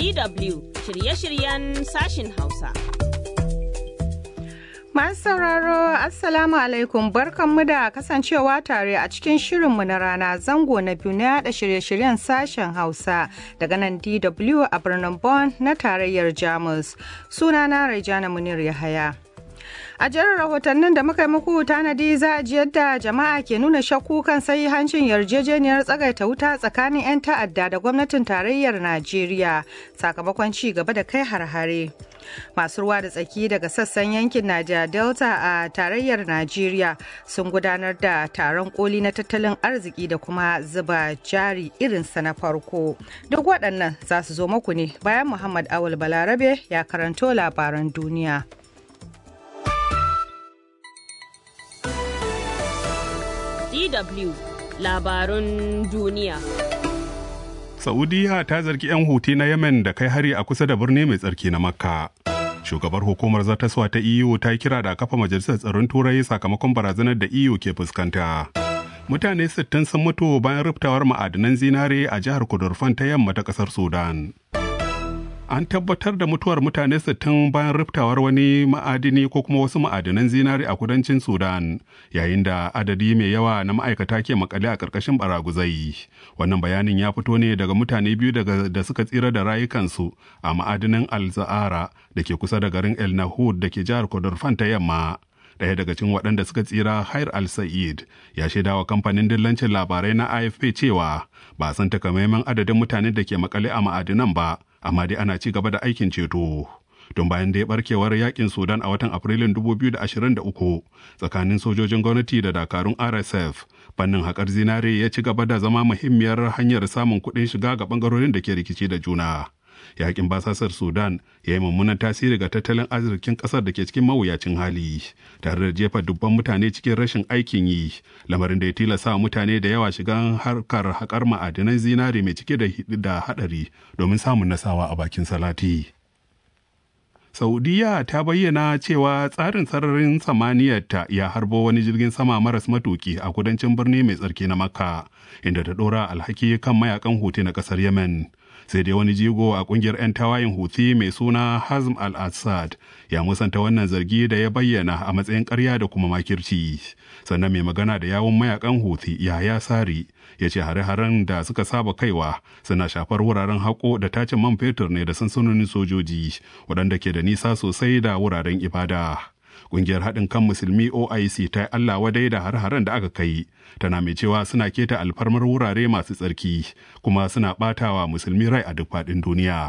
DW shirye-shiryen sashin Hausa. Masu sauraro Assalamu alaikum barkanmu da kasancewa tare a cikin shirinmu na rana zango na biyu na yada shirye-shiryen sashen Hausa daga nan DW a birnin Bonn na tarayyar Jamus. Sunana Raijana Munir Yahaya. A jerin rahotannin da muka yi muku tanadi za a ji yadda jama'a ke nuna shakku kan sai hancin yarjejeniyar tsagaita wuta tsakanin 'yan ta'adda da gwamnatin tarayyar Najeriya sakamakon ci gaba da kai har-hare. Masu ruwa da tsaki daga sassan yankin Naja Delta a tarayyar Najeriya sun gudanar da taron koli na tattalin arziki da kuma zuba jari irinsa na farko. Duk waɗannan za su zo muku ne bayan Muhammad Awul Balarabe ya karanto labaran duniya. DW labarun duniya. Saudiya ta zargi 'yan huti na Yemen da kai hari a kusa da birni mai tsarki na Makka. Shugabar hukumar zartaswa ta EU ta kira da kafa majalisar tsaron turai sakamakon barazanar da EU ke fuskanta. Mutane 60 sun mutu bayan riftawar ma'adanan zinare a jihar Kudurfan ta yamma ta kasar Sudan. an tabbatar da mutuwar mutane 60 bayan riftawar wani ma'adini ko kuma wasu ma'adinan zinari a kudancin sudan yayin da adadi mai yawa na ma'aikata ke makale a ƙarƙashin baraguzai wannan bayanin ya fito ne daga mutane biyu daga da suka tsira da rayukansu a ma'adinin al-za'ara da ke kusa da garin el nahud da ke jihar kodorfan ta yamma ɗaya daga cikin waɗanda suka tsira Hair al-Sa'id ya shaida wa kamfanin dillancin labarai na AFP cewa ba san takamaiman adadin mutanen da ke makale a ma'adinan ba amma dai ana ci gaba da aikin ceto. Don bayan da ya barkewar yakin Sudan a watan Afrilun 2023 tsakanin sojojin gwamnati da dakarun RSF, fannin haƙar zinare ya ci gaba da zama muhimmiyar hanyar samun kuɗin shiga ga ɓangarorin da ke rikici da juna. Yakin basasar Sudan ya yi mummunan tasiri ga tattalin arzikin ƙasar da ke cikin mawuyacin hali, tare da jefa dubban mutane cikin rashin aikin yi, lamarin da ya tilasta mutane da yawa shigan harkar haƙar ma'adinan zinare mai cike da haɗari domin samun nasawa a bakin salati. Saudiya ta bayyana cewa tsarin sararin samaniyarta ya harbo wani jirgin sama maras matuki a kudancin birni mai tsarki na Makka, inda ta ɗora alhaki kan mayakan Houthi na ƙasar Yemen. Sai dai wani jigo a ƙungiyar 'yan tawayin Houthi mai suna Hazm al-Assad ya musanta wannan zargi da ya bayyana a matsayin ƙarya da kuma makirci. Sannan mai magana da yawun mayakan Houthi Yahaya Sari ya ce hare-haren da suka saba kaiwa suna shafar wuraren haƙo da tacin man fetur ne da sansanonin sojoji waɗanda ke da nisa sosai da wuraren ibada. Ƙungiyar haɗin kan musulmi OIC ta yi Allah wadai da har-haren da aka kai, tana mai cewa suna keta alfarmar wurare masu tsarki kuma suna ɓatawa musulmi rai a duk faɗin duniya.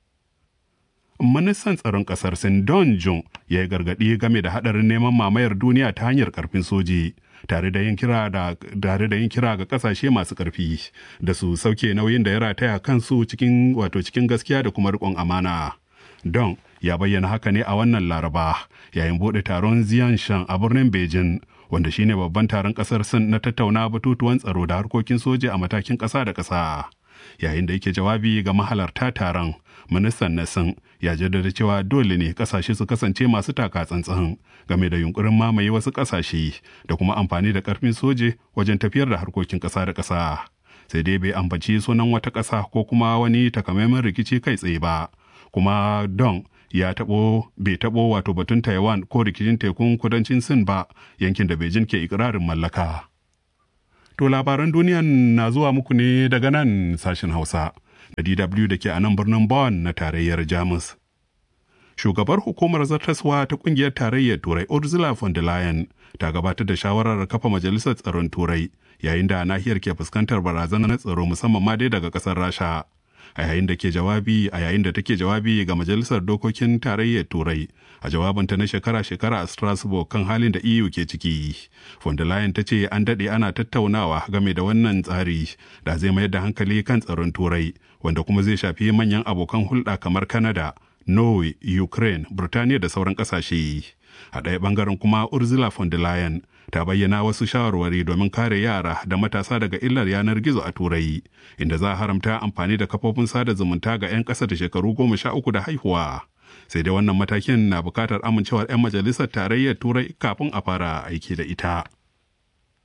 Ministan tsaron ƙasar Sin Don Jun ya yi gargaɗi game da haɗarin neman mamayar duniya ta hanyar ƙarfin soji. tare da yin kira da tare da yin kira ga kasashe masu karfi da su sauke nauyin da ya rataya kansu cikin wato cikin gaskiya da kuma riƙon amana. Don ya bayyana haka ne a wannan Laraba yayin bude taron Ziyanshan a birnin Beijing wanda shine babban taron kasar Sin na tattauna batutuwan tsaro da harkokin soja a matakin ƙasa da ƙasa. Yayin da yake jawabi ga mahalarta taron, ministan na Sin ya jaddada cewa dole ne kasashe su kasance masu taka tsantsan game da yunkurin mamaye wasu kasashe da kuma amfani da karfin soje wajen tafiyar da harkokin ƙasa da ƙasa. Sai dai bai ambaci sunan wata ƙasa ko kuma wani takamaiman rikici kai tsaye ba. Kuma Don ya taɓo bai taɓo wato batun Taiwan ko rikicin tekun kudancin Sin ba yankin da Beijing ke ikirarin mallaka. To labaran duniyan na zuwa muku ne daga nan sashen Hausa. da DW da ke a nan birnin Bonn na tarayyar Jamus. Shugabar hukumar zartaswa ta kungiyar tarayyar Turai Ursula von der Leyen ta gabatar da shawarar kafa majalisar tsaron Turai yayin da nahiyar ke fuskantar barazanar tsaro musamman ma dai daga kasar Rasha. A yayin da ke jawabi a yayin da take jawabi ga majalisar dokokin tarayyar Turai a jawabinta na shekara-shekara a Strasbourg kan halin da EU ke ciki. Von der Leyen ta ce an daɗe ana tattaunawa game da wannan tsari da zai mayar da hankali kan tsaron Turai wanda kuma zai shafi manyan abokan hulɗa kamar Canada, Norway, Ukraine, Burtaniya da sauran ƙasashe. A ɗaya ɓangaren kuma Ursula von der Leyen ta bayyana wasu shawarwari domin kare yara da matasa daga illar yanar gizo a Turai, inda za a haramta amfani da kafofin sada zumunta ga 'yan ƙasa da shekaru goma sha uku da haihuwa. Sai dai wannan matakin na buƙatar amincewar 'yan majalisar tarayyar Turai kafin a fara aiki da ita.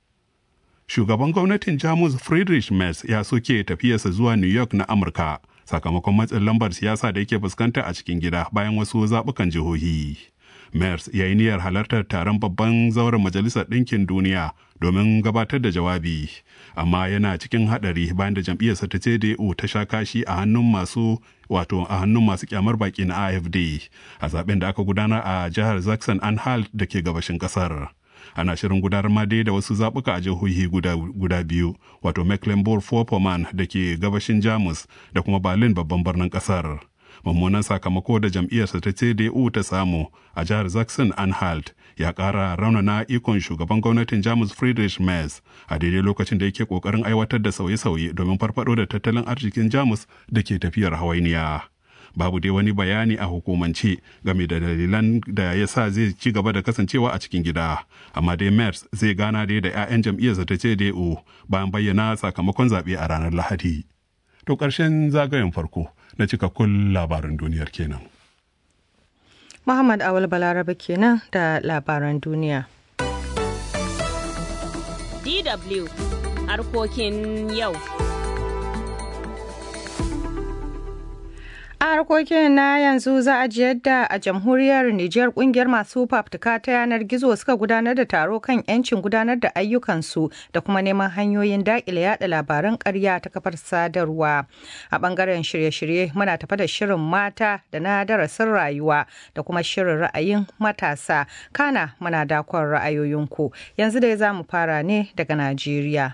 Shugaban gwamnatin Jamus Friedrich Merz ya soke tafiyarsa zuwa New York na Amurka sakamakon matsin lambar siyasa da yake fuskanta a cikin gida bayan wasu zaɓukan jihohi. Mers ya yi niyyar halartar taron babban zauren Majalisar Ɗinkin Duniya domin gabatar da jawabi, amma yana cikin haɗari bayan da jam'iyyarsa ta CDU ta sha kashi a hannun masu wato a hannun masu kyamar baki na AFD a zaben da aka gudanar a jihar Zaxxon Anhalt da ke gabashin ƙasar. ana shirin gudanar ma dai da wasu zaɓuka a jihohi guda, guda biyu wato mecklenburg-vorpommern da ke gabashin jamus da kuma berlin babban birnin ƙasar mummunan sakamako da jam'iyyarsa ta cdu ta samu a jihar zaxon anhalt ya ƙara raunana ikon shugaban gwamnatin jamus friedrich merz a daidai lokacin da yake ƙoƙarin aiwatar da sauye-sauye domin farfado da tattalin arzikin jamus da ke tafiyar hawainiya. babu dai wani bayani a hukumance game da dalilan da ya sa zai ci gaba da kasancewa a cikin gida amma dai mers zai gana dai da 'ya'yan jam'iyyarsa ta cdu bayan bayyana sakamakon zaɓe a ranar lahadi to ƙarshen zagayen farko na cikakkun labaran duniyar kenan muhammad awal balarabe kenan da labaran duniya dw harkokin yau a harkokin na yanzu za a ji yadda a jamhuriyar Nijar kungiyar masu fafutuka ta yanar gizo suka gudanar da taro kan 'yancin gudanar da ayyukansu da kuma neman hanyoyin daƙile yada labaran ƙarya ta kafar sadarwa. A ɓangaren shirye-shirye muna tafa da shirin mata da na darasin rayuwa da kuma shirin ra'ayin matasa. Kana muna dakon ra'ayoyinku. Yanzu dai za mu fara ne daga Najeriya.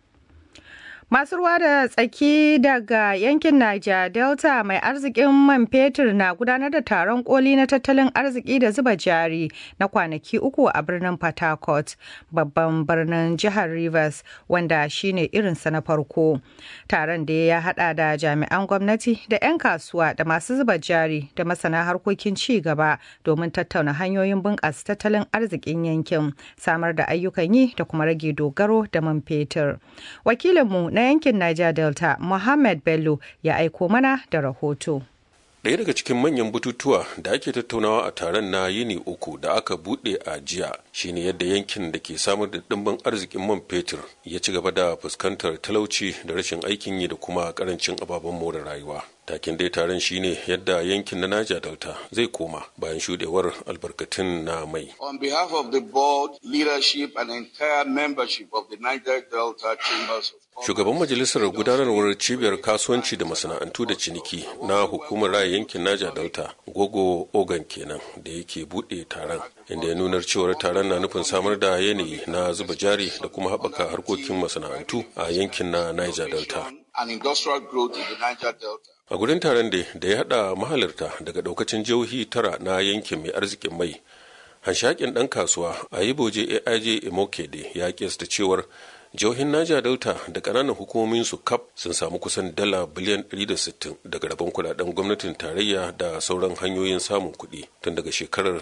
Masu ruwa da tsaki daga yankin Niger Delta mai arzikin man fetur na gudanar da taron koli na tattalin arziki da zuba jari na kwanaki uku a birnin Port Harcourt, babban birnin jihar Rivers, wanda shine irinsa na farko. Taron da ya hada da jami'an gwamnati da 'yan kasuwa da masu zuba jari da masana harkokin ci gaba domin tattauna hanyoyin bunƙasa tattalin arzikin yankin, samar da ayyukan yi da kuma rage dogaro da man fetur. Wakilinmu na yankin Niger Delta, Mohammed Bello ya aiko mana da rahoto. Ɗaya daga cikin manyan bututuwa da ake tattaunawa a taron na yini uku da aka buɗe a jiya shine yadda yankin da ke samar da ɗimbin arzikin man fetur ya ci gaba da fuskantar talauci da rashin aikin yi da kuma ƙarancin ababen more rayuwa. takin dai taron shine yadda yankin na Niger Delta zai koma bayan shudewar albarkatun na mai. On behalf of the board, leadership and entire membership of the Niger Delta Chambers of Shugaban majalisar gudanarwar cibiyar kasuwanci da masana'antu da ciniki na hukumar raya yankin Niger Delta, Gogo Ogan kenan da yake buɗe taron, inda ya nunar cewar taron na nufin samar da yanayi na zuba jari da kuma haɓaka harkokin masana'antu a yankin na Niger Delta. and industrial growth in the Niger Delta. a gurin taron da da ya hada mahalarta daga daukacin jihohi tara na yankin mai arzikin mai hanshakin dan kasuwa a yi boje aij imokede ya kesta cewar jihohin naja delta da kananan hukumomin su kap sun samu kusan dala biliyan 160 daga rabon kudaden gwamnatin tarayya da sauran hanyoyin samun kuɗi tun daga shekarar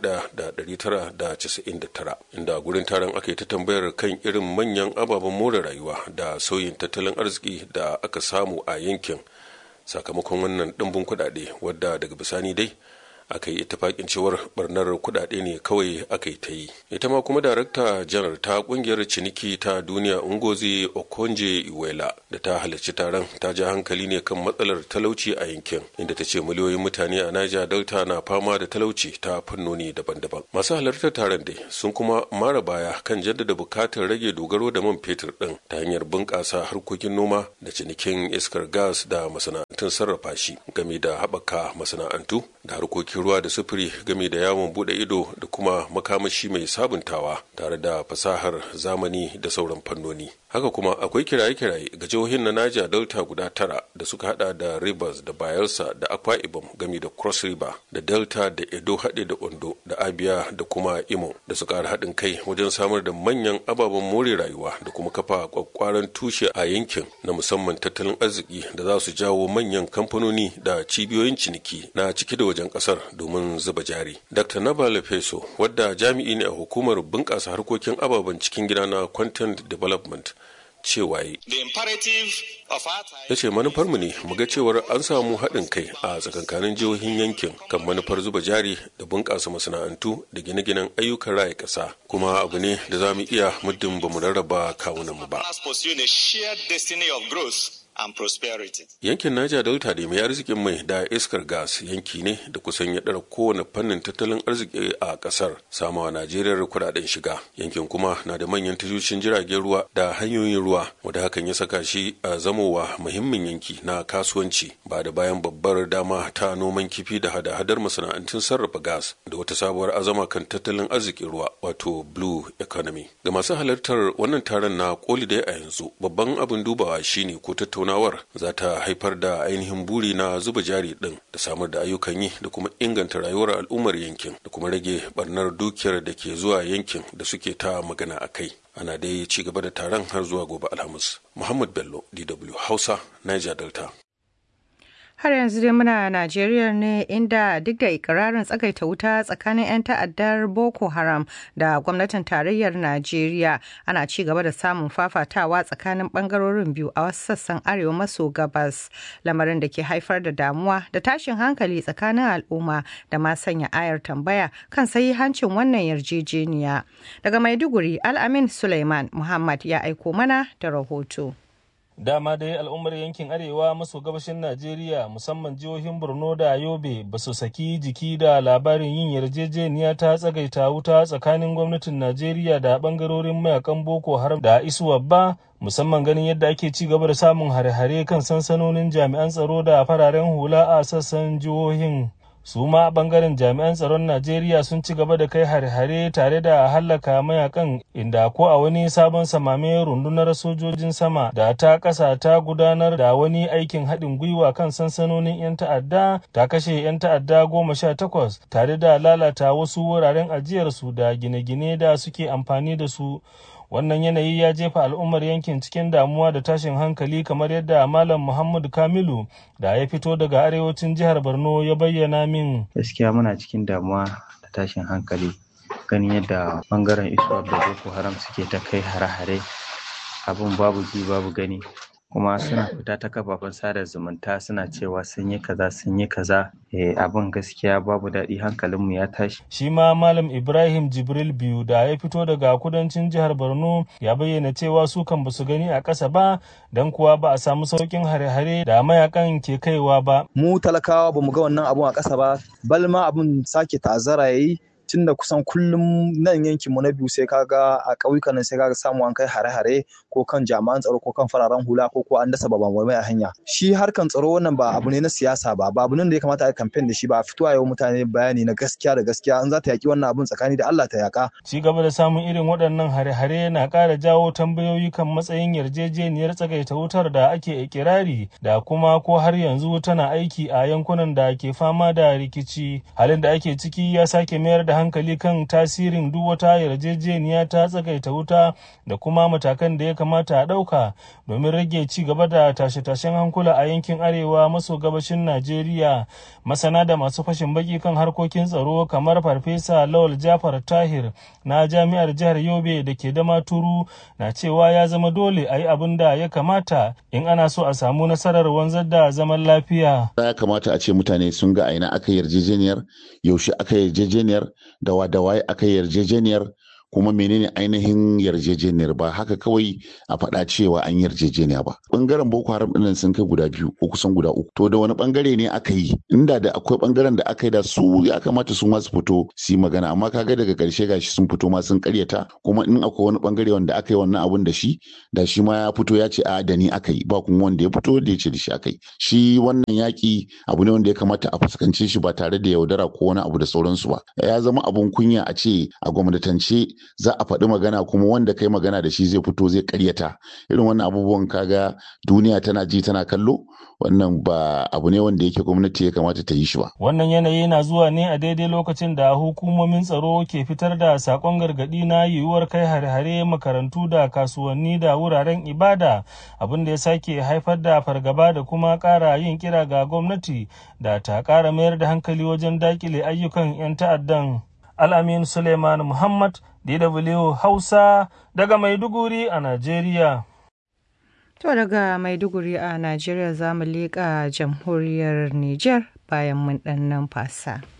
1999 inda gurin taron aka yi ta tambayar kan irin manyan ababen more rayuwa da sauyin tattalin arziki da aka samu a yankin sakamakon wannan ɗimbin kuɗaɗe wadda daga bisani dai aka yi itifakin cewar barnar kuɗaɗe ne kawai aka yi ta yi ita ma kuma darakta janar ta kungiyar ciniki ta duniya ungozi okonje iwela da ta halarci taron ta ja hankali ne kan matsalar talauci a yankin inda ta ce miliyoyin mutane a naija delta na fama da talauci ta fannoni daban-daban masu halartar taron dai sun kuma mara baya kan jaddada bukatar rage dogaro da man fetur din ta hanyar bunƙasa harkokin noma da cinikin iskar gas da masana'antun sarrafa shi game da haɓaka masana'antu da harkokin ruwa da sufuri game da yawon bude ido da kuma makamashi mai sabuntawa tare da fasahar zamani da sauran fannoni haka kuma akwai kiraye-kiraye ga jihohin na naja delta guda tara da suka hada da rivers da bayelsa da akwa ibom game da cross river da delta da edo haɗe da ondo da abia da kuma imo da su ƙara haɗin kai wajen samar da manyan ababen more rayuwa da kuma kafa kwakwaran tushe a yankin na musamman tattalin arziki da za su jawo manyan kamfanoni da cibiyoyin ciniki na ciki da wajen ƙasar domin zuba jari dr nabale feso wadda jami'i ne a hukumar bunƙasa harkokin ababen cikin gida na content development cewa yi. Ya ce manufarmu ne mu ga cewar an samu haɗin kai a tsakankanin jihohin yankin kan manufar zuba jari da bunƙasa masana'antu da gine-ginen ayyukan raya ƙasa kuma abu ne da za mu iya muddin ba mu rarraba kawunanmu ba. and prosperity. Yankin Niger Delta da mai arzikin mai da iskar gas yanki ne da kusan ya ɗara kowane fannin tattalin arziki a ƙasar samawa Najeriya kuɗaɗen shiga. Yankin kuma na da manyan tashoshin jiragen ruwa da hanyoyin ruwa wanda hakan ya saka shi a zamowa muhimmin yanki na kasuwanci ba da bayan babbar dama ta noman kifi da hada-hadar masana'antun sarrafa gas da wata sabuwar azama kan tattalin arzikin ruwa wato blue economy. Ga masu halartar wannan taron na koli dai a yanzu babban abin dubawa shine ko tattauna tattaunawar za ta haifar da ainihin buri na zuba jari din da samar da ayyukan yi da kuma inganta rayuwar al'ummar yankin da kuma rage barnar dukiyar da ke zuwa yankin da suke ta magana a kai ana dai ci gaba da taron har zuwa gobe alhamis muhammad bello dw hausa niger delta har yanzu dai muna Najeriya ne inda duk da ikirarin tsagaita wuta tsakanin 'yan ta'addar Boko Haram da gwamnatin tarayyar Najeriya ana ci gaba da samun fafatawa tsakanin bangarorin biyu a wasu sassan arewa maso gabas lamarin da ke haifar da damuwa da tashin hankali tsakanin al'umma da ma sanya ayar tambaya kan hancin wannan yarjejeniya. Daga Maiduguri Al-Amin Suleiman Muhammad ya aiko mana da rahoto. dama dai al'ummar yankin arewa maso gabashin najeriya musamman jihohin borno da yobe ba su saki jiki da labarin yin yarjejeniya ta tsagaita wuta tsakanin gwamnatin najeriya da bangarorin mayakan boko haram da isuwa ba musamman ganin yadda ake ci gaba da samun hare-hare kan sansanonin jami'an tsaro da fararen hula a sassan jihohin su ma bangaren jami'an tsaron najeriya sun ci gaba da kai hare-hare tare da hallaka mayakan inda ko a wani sabon samame rundunar sojojin sama da ta kasa ta gudanar da wani aikin haɗin gwiwa kan sansanonin 'yan ta'adda ta kashe 'yan ta'adda goma sha takwas tare da lalata wasu wuraren ajiyarsu da gine-gine da suke amfani da su wannan yanayi ya jefa al'ummar yankin cikin damuwa da tashin hankali kamar yadda malam muhammadu kamilu da ya fito daga arewacin jihar borno ya bayyana min gaskiya muna cikin damuwa da tashin hankali ganin yadda bangaren iswap da boko haram suke ta kai hare-hare abin babu ji babu gani kuma suna fita ta kafafen sada zumunta suna cewa sun yi kaza sun yi kaza eh, abin gaskiya babu daɗi hankalinmu ya tashi shi ma malam ibrahim jibril biyu da ya fito daga kudancin jihar borno ya bayyana cewa su kan basu gani a ƙasa ba don kuwa ba a samu saukin hare-hare da mayakan ke kaiwa ba mu talakawa bamu ga wannan abun a ƙasa ba balma abun sake ta'azzara yayi tunda kusan kullum nan yankin mu na biyu sai kaga a ƙauyukan nan sai kaga samu an kai hare-hare ko kan jami'an tsaro ko kan fararen hula ko ko an dasa babban mai a hanya shi harkan tsaro wannan ba abu ne na siyasa ba ba abu ne da ya kamata a campaign da shi ba fitowa yau mutane bayani na gaskiya da gaskiya in za ta yaki wannan abun tsakani da Allah ta yaka ci gaba da samun irin waɗannan hare-hare na ƙara jawo tambayoyi kan matsayin yarjejeniyar tsagaita wutar da ake ikirari da kuma ko har yanzu tana aiki a yankunan da ke fama da rikici halin da ake ciki ya sake mayar da hankali kan tasirin duk wata yarjejeniya ta tsagaita wuta da kuma matakan da ya kamata a ɗauka domin rage ci gaba da tashe-tashen hankula a yankin arewa maso gabashin Najeriya. Masana da masu fashin baki kan harkokin tsaro kamar Farfesa Lawal Jafar Tahir na Jami'ar Jihar Yobe da ke da maturu na cewa ya zama dole a yi abin da ya kamata in ana so a samu nasarar wanzar da zaman lafiya. Ya kamata a ce mutane sun ga aina aka yarjejeniyar, yaushe aka yarjejeniyar, da waye aka yarjejeniyar kuma menene ainihin yarjejeniyar ba haka kawai a faɗa cewa an yarjejeniya ba bangaren boko haram ɗin sun kai guda biyu ko kusan guda uku to da wani bangare ne aka yi inda da akwai bangaren da aka yi da su ya kamata su ma su fito su yi magana amma kaga daga ƙarshe gashi sun fito ma sun karyata kuma in akwai wani bangare wanda aka yi wannan abun da shi da shi ma ya fito ya ce a da ni aka yi ba kuma wanda ya fito da ya ce da shi aka yi shi wannan yaƙi abu ne wanda ya kamata a fuskance shi ba tare da yaudara ko wani abu da sauransu ba ya zama abun kunya a ce a gwamnatance za a faɗi magana kuma wanda kai magana da shi zai fito zai karyata irin wannan abubuwan kaga duniya tana ji tana kallo wannan ba abu ne wanda yake gwamnati ya kamata ta yi shi ba wannan yanayi na zuwa ne a daidai lokacin da hukumomin tsaro ke fitar da sakon gargaɗi na yiwuwar kai hare-hare makarantu da kasuwanni da wuraren ibada abin da ya sake haifar da fargaba da kuma ƙara yin kira ga gwamnati da ta ƙara mayar da hankali wajen dakile ayyukan 'yan ta'addan Al'amin Suleiman Muhammad, DW Hausa, daga Maiduguri a Najeriya. To daga Maiduguri a Najeriya za mu leƙa jamhuriyar Nijar bayan mun ɗan nan fasa.